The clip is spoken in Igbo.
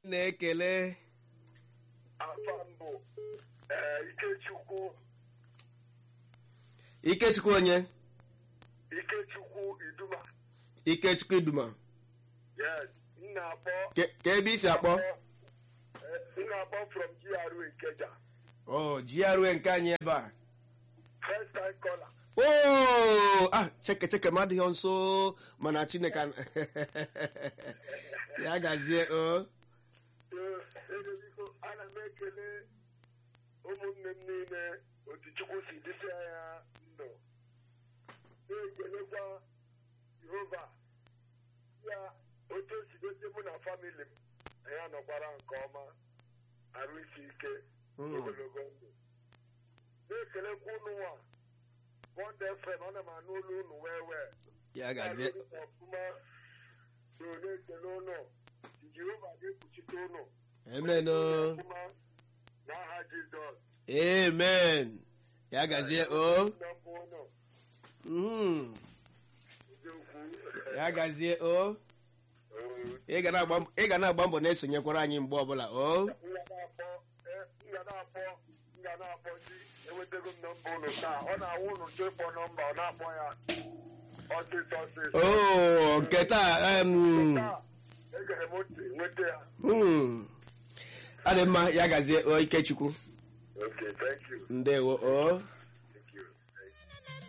na-ekele afa mbụ ee ikechukwu ikechukwu onye ikechukwu iduma ikechukwu iduma yes m na-akpọ Ke- ka ebe isi akpọ Eh, m na-akpọ from GRA Ikeja o GRA nke anyị ebe a first time caller o ah cheke cheke m adịghị nso mana chineke an- ya gazie o Ee, eze biko ana m ekele ụmụnne m niile otu Chukwu si dịsịa ya ndụ na-ekelekwa Jehova ya otu o si dozie mụ na famili m na ya nọkwara nke ọma arụ isi ike Mm. ogologo ndụ na-ekelekwa ụnụ nwa Bond FM ana m anụ olu unu wee wee ya gazie Na-alụ ọfụma so na-ekele ụnụ Jehova ga-ekpuchite ụnụ amen o ọfụma n'aha Jizọs amen ya gazie o nọmbụ ụnụ Mhm. eziokwu ya gazie o ị ga na-agba ị ga na-agba mbọ na-esonyekwara anyị mgbe ọbụla o nga na-akpọ eh, nga na-akpọ nga na-akpọ ndị enwetago m nọmba ụnụ taa ọ na-awụ ụnụ chọ ịkpọ nọmba ọ na-akpọ ya ọsịsọ ọsịsọ o nke taa em, taa egere m ntị nweta ya hmm. ọ dị mma ya gazie o ikechukwu okay thank you ndewo o